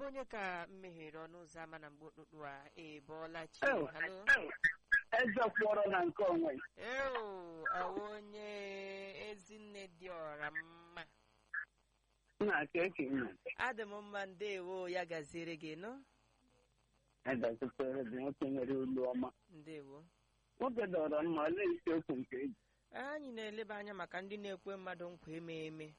onye ka m meghere ọnụ ụzọ ama na mgbe ụtụtụ a ị bọọla chi Ew, halo eze kwọrọ na nke onwe eo ọwụ onye ezinne dị ọra mma nna ka eke nna adị m mma ndewo ya gaziere gị nọ edazitere bụ nwoke nwere olu ọma ndewo nwoke dọrọ mma olee isiokwu nke eji anyị na-eleba anya maka ndị na-ekwe mmadụ nkwa eme eme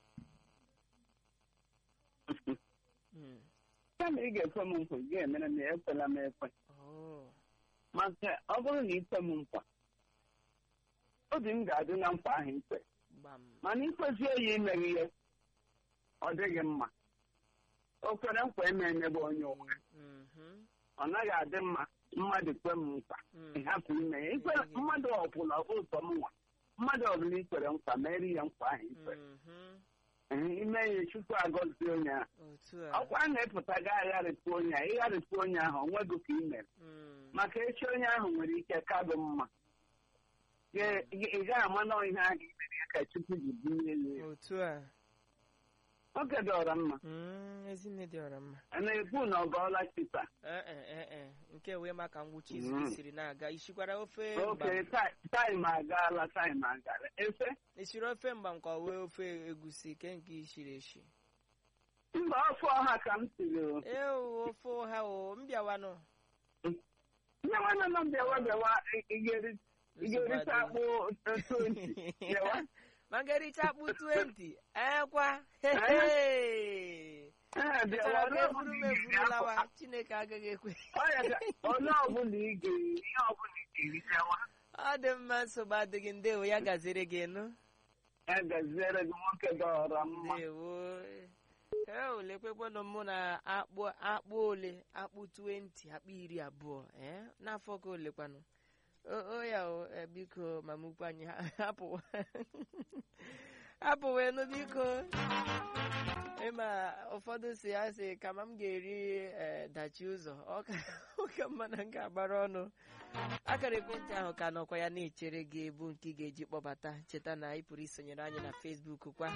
Mm. kama ị ga-ekwe m nkwa ị ga-emere m ya ekwela m ekwe Oh. maka ọ bụrụ na ikwe m nkwa obi m ga-adị na nkwa ahụ ikwe gbam mana ikwezie ya imeghị ihe ọ dịghị mma o kwere nkwa eme emebe onye ụka Mhm. ọ naghị adị mma mmadụ kwe m nkwa Mm. ịhapụ ime ya ikwere mmadụ ọbụla ụtọ m nwa mmadụ ọbụla ikwere nkwa mere ya nkwa ahụ ikwe Mhm. Ee, ime ya chukwu agọzie onye ahụ otu a ọkwa a na-epụta ga agharịpụ onye ahụ ịgharịpụ onye ahụ onwego ka ị mere Mm. maka echi onye ahụ nwere ike kadụ mma Ị- ị ị gaghị ama na ihe ahụ i mere ya ka chukwu ji bunye ya elu. otu a nwoke dọrọ mma Mm, ezinne dị ọra mma a na-ekwu na ọ gọọla chita Ee, ee, ee, nke wee maka ngwụcha izu Mm. gị siri na-aga ishikwara ofe oke mgbam taịm agaala taịm agala efe isiri ofe mgbam ka ọ wee ofe egusi ke nke ishiri eshi mba ọfọ ọha ka m siri o. ewu ofe ụha o mbịawanụ nne nwanne nọ bịawa bịawa ị- ị ga-eri- ị ga-erite akpụ tonti bịawa maka ericha akpụ 20 ekwa hehe. Ee, bịawa Chọrọ ka olee eburu m ọbụla ị eburu ga-eri lawa apụ- chineke agaghị ekwe Ọ ya ka- olee ọbụla ị ga-eri ihe ọbụla ị ga-eri bịawa ọ dị mma nsogbu adịghị ndewo ya gaziri gị nụ ya gaziere gị nwoke dọrọ mma ndewo ee olekwekwanụ mụ na akpụ akpụ ole akpụ 20 akpụ iri abụọ ee n'afọ ka olekwanụ o o ya o e, biko mama ukwu anyị ha- hapụ hapụwenụ biko ịma ụfọdụ si ya sị kama m ga-eri ee, dachi ụzọ ọ ka ọ ka mma na m ga-agbara ọnụ akara ekwentị ahụ ka nọkwa ya na-echere gị bụ nke ị ga-eji kpọbata cheta na ị pụrụ isonyere anyị na Facebook kwa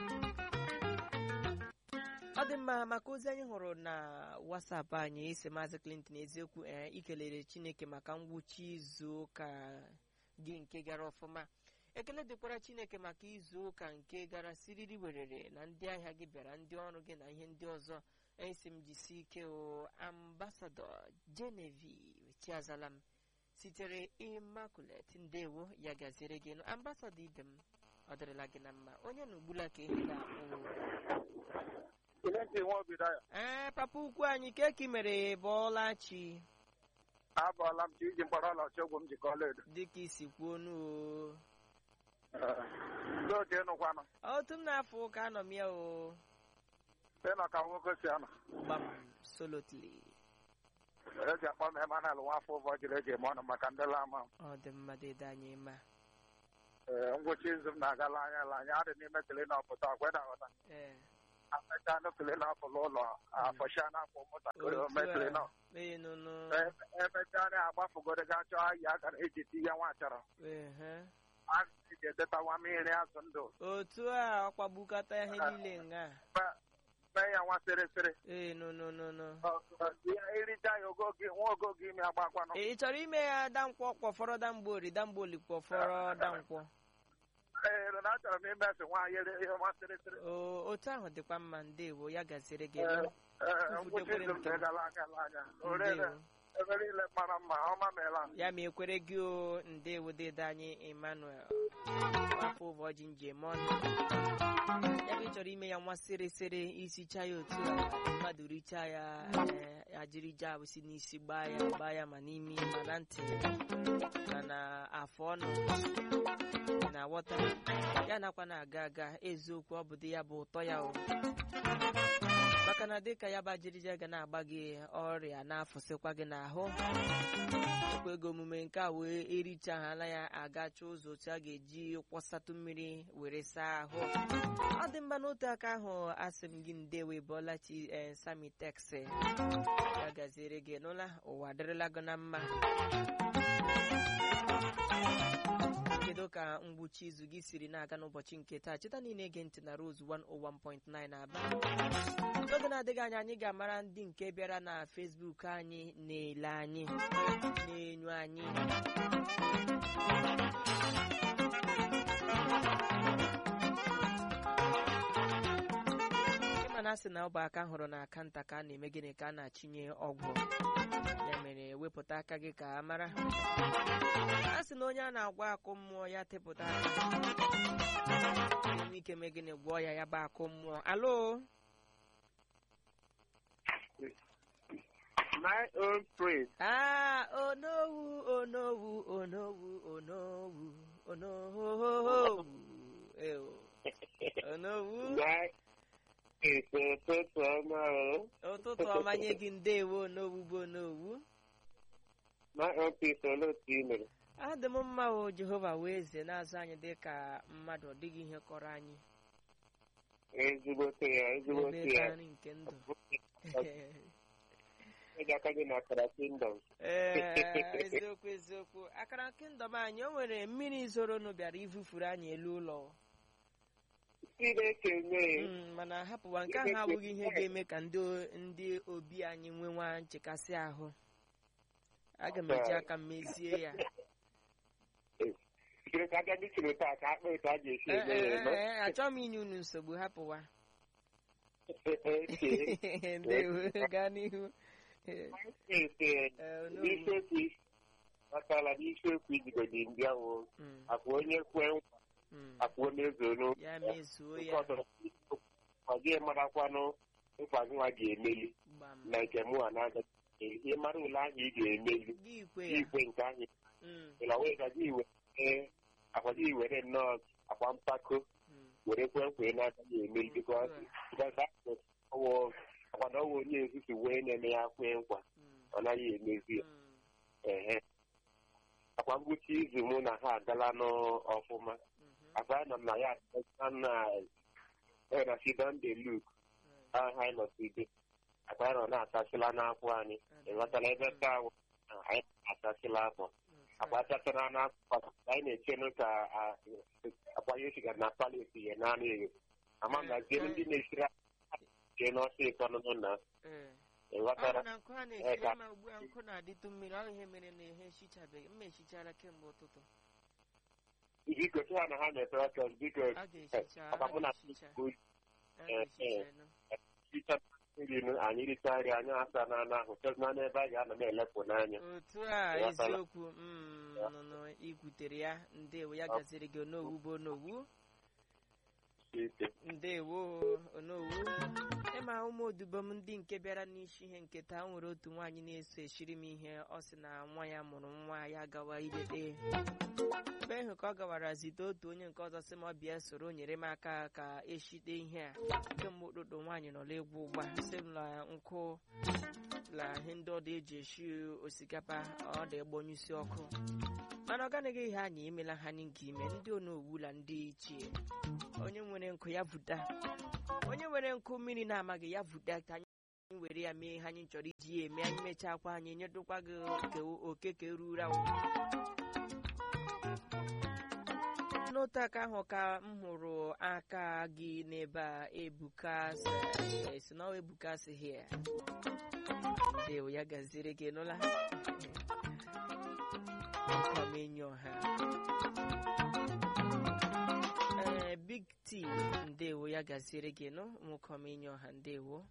ọ dị mma maka ozi anyị hụrụ na wasapụ anyị isi maazị Clinton eziokwu ee ikelere Chineke maka ngwụcha izu ụka gị nke gara ọfụma ekele dịkwara Chineke maka izu ụka nke gara siriri werere na ndị ahịa gị bịara ndị ọrụ gị na ihe ndị ọzọ esi m jisi ike o ambasadọ Genevieve Chiazala m sitere Immaculate ndewo ya gaziere gị nụ ambasadọ ibe m ọ dịrịla gị na mma onye na ugbula ka ihe ga-akpụ Kilenti nwa obido ya ee papa ukwu anyị keki mere bọọla chi abọọla m ka iji mkpọrọ ọlaọcha ogwu m jikọ ọla edo dịka isi kwuo nuo ndị otu ịnụkwanụ otu m na-afọ ụka anọ m ya o ịnọ ka nwoke si anọ gbam solotly eji akpọ m emanal nwa afọ ụvọ jiri eji eme ọnụ maka ndị lama m ọ dị mma dịda anyị mma Ee, ngwụcha izu m na-agala anya ala anya adị n'ime klinọp taa kweda nghọta ee amecha anụ klinọp n'ụlọ afọcha n'afọ ụmụntakịrị ome klinọp ee nụnụ emechaa na agbafugoro ga chọọ ahịa akara eji ti ya nwa achọrọ ehe a ga edetawa mmiri azụ ndụ otu a ọkpagbukata ihe niile nga mee ya nwa sịrịsịrị ee nụnụnụnụ ericha ya ogo gị nwa ogo gị ime agbakwanụ ị chọrọ ime ya dankwọ kpọfọrọ damgbori damgboli kpọfọrọ dankwọ ee na achọrọ m imesi nwaanyị ihe nwa sịrịsịrị o otu ahụ dịkwa mma ndewo ya gaziere gị Ee, nụ. ee, ngwụcha izu m ga-egala anya ala anya orere Ndewo. ebe niile mara mma ọma meela ya ma ekwere gị o ndewo dede anyị emmanuel afọ ụbọchị njem ọnụ ya bụ ị chọrọ ime ya nwa sịrịsịrị isicha ya otu a mmadụ richaa ya ee, ajiri jabụ si n'isi gbaa ya gbaa ya ma n'imi ma na ntị ma na afọ ọnụ na wọta ya nakwa na-aga aga eziokwu ọ bụ dị ya bụ ụtọ ya o maka na dịka ya bụ ajịrịja ga na-agba gị ọrịa na-afụsịkwa gị n'ahụ ekwe ego omume nke a wee erichala ya agacha ụzọ otu a ga-eji kwọsatụ mmiri were saa ahụ ọ dị mma n'otu aka ahụ asị m gị ndewe bọlachi ee sami tex ya gaziere gị n'ụla ụwa adịrịla gị na mma kedu ka ngwụcha izu gị siri na-aga n'ụbọchị nke taa cheta niile ege ntị na Rose 101.9 na aba n'oge na-adịghị anya anyị ga-amara ndị nke bịara na Facebook anyị na-ele anyị na-enyo anyị ịma na asị na ọ bụ aka hụrụ na aka nta ka a na-eme gịnị ka a na-achịnye ọgwụ ya mere wepụta aka gị ka a mara a sị na onye a na-agwa akụ mmụọ ya tepụta aka enwe ike mee gịnị gwọọ ya ya bụ akụ mmụọ alo My own praise. Ah, onowu, onowu, onowu, onowu, onowu. Ew. Onowu. My is ụtụtụ ọma o. Ụtụtụ ọma nye gị ndewo onowu bụ onowu. My own peace olee otu ị mere? Adị m mma o Jehova wee eze na-azụ anyị dị ka mmadụ ọ dịghị ihe kọrọ anyị. Ezigbote ya, ezigbote Ebe ya. ka nri nke ndụ. Ịga aka gị na akara kingdom. Ee, eziokwu eziokwu akara kingdom anyị o nwere mmiri zoronụ bịara ifufuru anyị elu ụlọ. Chineke mee. Mm, mana hapụwa nke ahụ abụghị ihe ga-eme ka ndị o- ndị obi anyị nwenwa nchekasị ahụ aga m eji aka m mezie ya Chere ka aga ndị chere taa ka akpa etu a ga-esi Ee, eme ya ee, nọ. ee, achọghị m inye unu nsogbu hapụwa Okay. ndewo gaa n'ihu Ee, Ese ee, onowu. n'isiokwu kpatara n'isiokwu ijigodi ndị ahụ Mm, akwa onye kwe nkwa mm. akwa onye zoro ya mezuo nke ya ọzọ ọ gị marakwanụ nkwa gị nwa ga-emeli gbam na nke mụ a na-agaghị ihe mara ule ahụ ị ga-emeli gị ikwe gị ya ikwe nke ahụ Mm, ịla wee ka gị were akwa gị were nnọọ akwa mpako mm. were kwe nkwa ị na-agaghị emeli bikọ ọwụ akwa na ọwụ onye ezuzu wee na-eme ya kwe nkwa Mm, ọ naghị emezi ya mm, ehe akwa ngwụcha izu mụ na ha agala n'ọfụma mhm, akwa anọ m na ya adịcha na na sidonde luk mm. aha anyị nọside akwa anyị nọ na-achasịla n'akwụ anyị ịghọtala ebe taa ahụ na anyị achasịla akwa akwa achasịla n'akwụ anyị na-echenụ ka a- akwa ya esiga na paleti ya naanị eghe ama m na zie ndị na-esiri jee n'ọsọ ịtọ nụnụ na Ee. ọ ịghọtara bụ na nkụ a na-esiri ma ugbu a nkụ na-adịtụ mmiri ọ ihe mere na ihe ehichabeghị mma ehichara kemgbe ụtụtụ biko sị ha na ha na-etere aka biko a ga-ehicha a ọkwa mụ na ga-ehicha bụ a ga-ehicha nụ. icha nri nụ, anyị richa nri anyị asa na ana ahụ chọzina n'ebe a ga-anọ na-elepụ n'anya otu a Ịghọtala? eziokwu mm, nụnụ ikwutere ya ndewo ya gaziri gị onowu bụ onowu ike ndewo onowu ịma ụmụ odibo m ndị nke bịara n'isi ihe nke taa nwere otu nwaanyị na-eso eshiri m ihe ọ sị na nwa ya mụrụ nwa ya gawa ilete ebe ahụ ka ọ gawara zite otu onye nke ọzọ sị m ọ bịa soro nyere m aka ka eshite ihe a kemgbe ụtụtụ nwaanyị nọ n'egwu ụgba sị m na nkụ la ihe ndị ọdụ eji eshi osikapa ọ dị gbonyụsi ọkụ mana ọ ganaghị ihe anyị emela ha anyị nke ime ndị onowu la ndị ichie onye nwere nkụ ya vuta onye nwere nkụ mmiri na-amaghị ya vuta ka anyị were ya mee ihe anyị chọrọ iji ya eme anyị mechakwa anyị nyedokwa gị oke oke ka eruru ahụ n'otu aka ahụ ka m hụrụ aka gị n'ebe a ebuka sị- si na ọ ebuka si hia ndewo ya gaziri gị nụla nkọmenyo ha ee big t ndewo ya gaziere gị nụ nwekọmenyo ọha ndewo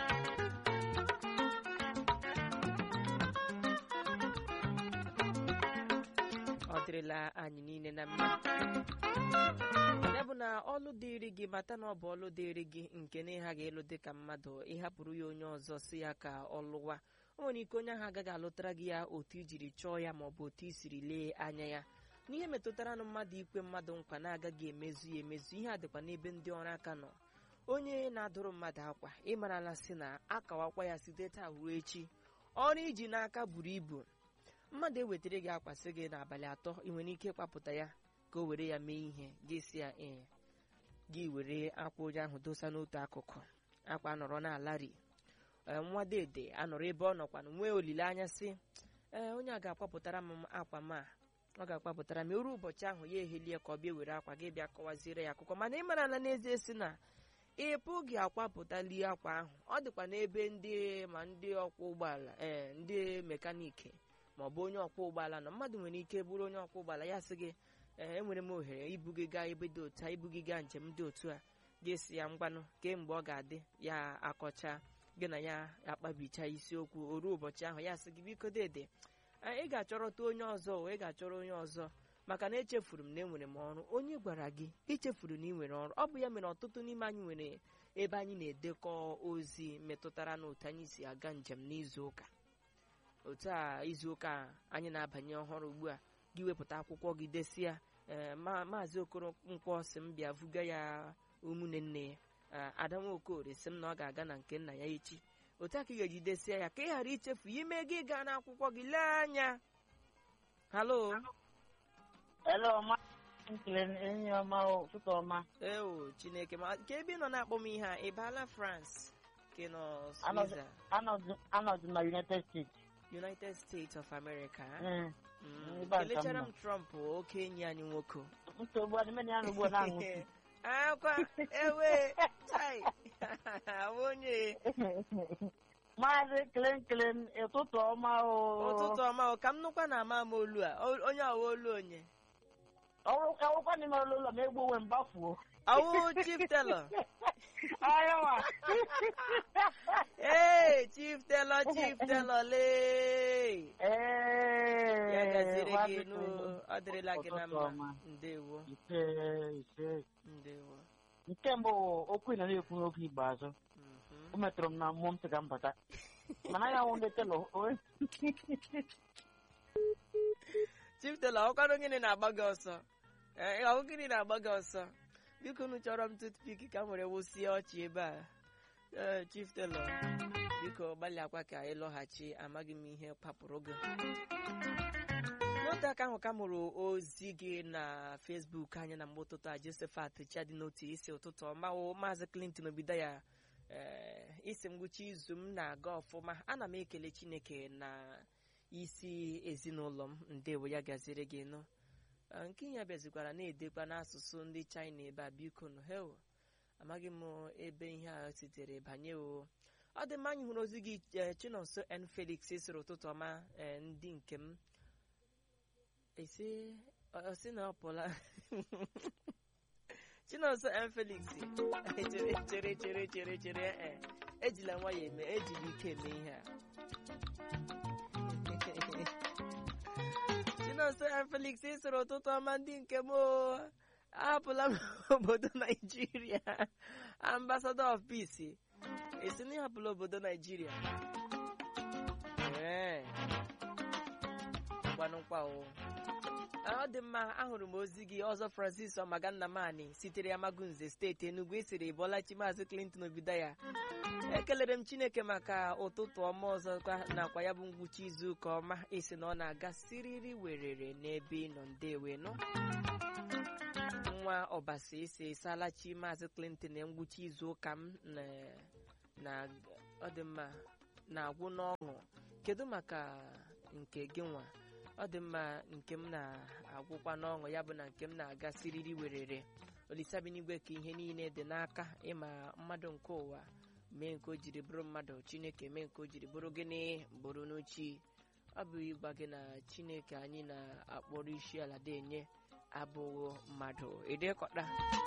ọ dịrịla anyị niile na mma ya bụ na ọlụ dịịrị gị mata na ọ bụ ọlụ dịịrị gị nke na ịghaghị ịlụ dị ka mmadụ ịhapụrụ ya onye ọzọ si ya ka ọ lụwa o nwere ike onye ahụ agaghị alụtara gị ya otu ijiri chọọ ya maọbụ otu i siri lee anya ya n'ihe metụtara na mmadụ ikwe mmadụ nkwa na-agaghị emezu ya emezu ihe a dịkwa n'ebe ndị ọrụ aka nọ onye na-adụrụ mmadụ akwa ịmarala sị na akawakwa ya site taa ruo echi ọrụ iji n'aka buru ibu mmadụ ewetara gị akwa sị gị n'abalị atọ ị nwere ike ịkpapụta ya ka o were ya mee ihe gị si ya ee gị were akwa onye ahụ dosa n'otu akụkụ akwa nọrọ na-alari ee, nwa dede anọrọ ebe ọ nọkwanụ nwee olileanya sị ee onye a ga-akwapụtara m akwa m a ọ ga-akpapụtara ma eru ụbọchị ahụ ya ehelie ka ọ bịa were akwa gị bịa kọwaziere ya akụkọ mana ị mara na n'ezie si na ị pụghị akwapụtali akwa ahụ ọ dịkwa n'ebe ndị ma ndị ọkwọ ụgbọala ee ndị mekaniki ma ọ bụ onye ọkwọ ụgbọala nọ mmadụ nwere ike bụrụ onye ọkwọ ụgbọala ya sị gị ee enwere m ohere ibu gị gaa ebe dị otu a ibu gị gaa njem dị otu a ga-esi ya ngwanụ kemgbe ọ ga-adị ya akọcha gị na ya akpabicha isiokwu o ruo ụbọchị ahụ ya sị gị biko dede ị ga-achọrọta onye ọzọ ị ga-achọrọ onye ọzọ maka na echefuru m na enwere m ọrụ onye gwara gị ichefuru na ị nwere ọrụ ọ bụ ya mere ọtụtụ n'ime anyị nwere ebe anyị na-edekọ ozi metụtara na otu anyị si aga njem n'izu ụka otu a izu ụka anyị na-abanye ọhụrụ ugbu a gị wepụta akwụkwọ gị desia ee maazị okoro nkwọ si m bịa vuga ya ụmụnne nne ya ada nwaokorie si m na ọ ga-aga na nke nna ya echi otu a ka ị ga-eji desia ya ka ị ghara ichefu ime gị gaa n'akwụkwọ gị lee anya halo Hello, ma nkele enyi ọma ụtụtụ ọma. eo chineke ma ka ebe ị nọ na-akpọ m ihe a ị baala france ka ị nọ Anọdụ swiza anọdụ anọdụ na United States. united states of america Mm. Mm, ebe a ka m kelechara nọ. m trump oke enyi anyị nwoke Nsogbu adị mena ya n'ugbo na-aṅụ akwa ewe chai Ahụ onye Maazị Kelen Kelen ụtụtụ ọma o. ụtụtụ ọma o ka m nụkwa na ama m olu a O- onye ọwa olu onye Ọwụkwa n'ime ụlọ ụlọ ma egbu onwe m gbafuo. ọwụ chief telọ Ayawa. ee chief telọ chief telọ lee Ee. ya gaziri Maazị gị nụ Kelen. ọ dịrịla gị na Ụtụtụ mma ọma. ndewo Ise ise. ndewo Nke mbụ okwu ị nọ na-ekwu n'oge ikpeazụ. Mhm. O metụrụ m na mmụọ m sị ka m bata. Mana ya nwụ ndị telọ. chief telọ ọkwanụ gịnị na-agba gị ọsọ Ee, ọhụ gịnị na-agba gị ọsọ biko unu chọrọ m tutpik ka m were wụsie ọchị ebe a Ee, chief telọ biko gbalịakwa ka ị lọghachi amaghị m ihe kpapụrụ gị n'otu aka ahụ ka m hụrụ ozi gị na fesbuk anyị na mgbe ụtụtụ a josephat chadi n'otu isi ụtụtụ ọma o maazị clinton obido ya ee isi ngwụcha izu m na-aga ọfụma ana m ekele chineke na isi ezinụlọ m ndewo ya gaziri gị nụ Ah, nke ya bịazikwara na-edekwa n'asụsụ ndị china ebe a biko nụ hewo amaghị m ebe ihe a sitere banye o ọ dị mma anyị hụrụ ozi gị eh, chinonso n felix sịrị ụtụtụ ọma eh, ndị nke m esi ọ sị na ọ pụla chinonso n felix chere chere chere chere chere eh, ejila nwayọ eme ejila ike eme ihe a chinonso n felix sịrị ụtụtụ ọma ndị nke m o. ahapụla m obodo naijiria ambassador of peace esi na ịhapụla obodo naijiria ee gwanụkwa o ọ dị mma ahụrụ m ozi gị ọzọ francis ọmagannamani sitere amagunze steeti enugu esiri bọlachi maazị clinton obido ya ekelere m chineke maka ụtụtụ ọma ọzọkwa nakwa ya bụ ngwụcha izu ụka ọma esi na ọ na-aga siriri werere n'ebe ị nọ ndewe nọ nwa ọbasi isi salachi maazị clinton na ngwụcha izu ụka m na- na ọ dị mma na-agwụ n'ọṅụ kedu maka nke gị nwa ọ dị mma nke m na-agwụkwa n'ọṅụ ya bụ na nke m na-aga siriri werere olisabinigwe ka ihe niile dị n'aka ịma mmadụ nke ụwa mee nke o jiri bụrụ mmadụ chineke mee nke o jiri bụrụ gịnị bụrụ n'uchi ọ bụ ịgwa gị na chineke anyị na-akpọrọ isi ala denye abụghị mmadụ edekọta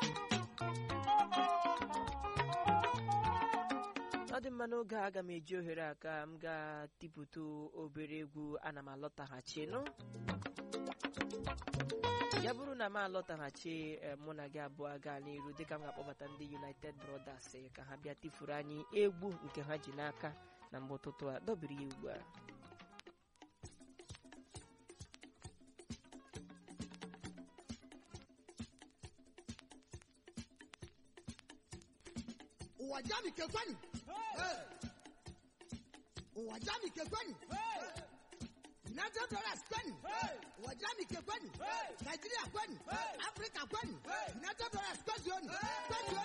ọ dị mma n'oge a aga m eji ohere a ka m ga-tipụta obere egwu ana m alọtaghachi nụ ya bụrụ na m alọtaghachi eh, mụ na gị abụọ gaa n'iru dịka m ga-akpọbata ndị united brothers eh, ka ha bịa tifuru anyị egwu nke ha ji n'aka na mgbe ụtụtụ a dobiri ya ugbu a uwajani kekwani uwajani kekwani united dollars kwani uwajani kekwani nigeria kwani africa kwani united dollars kwani kwani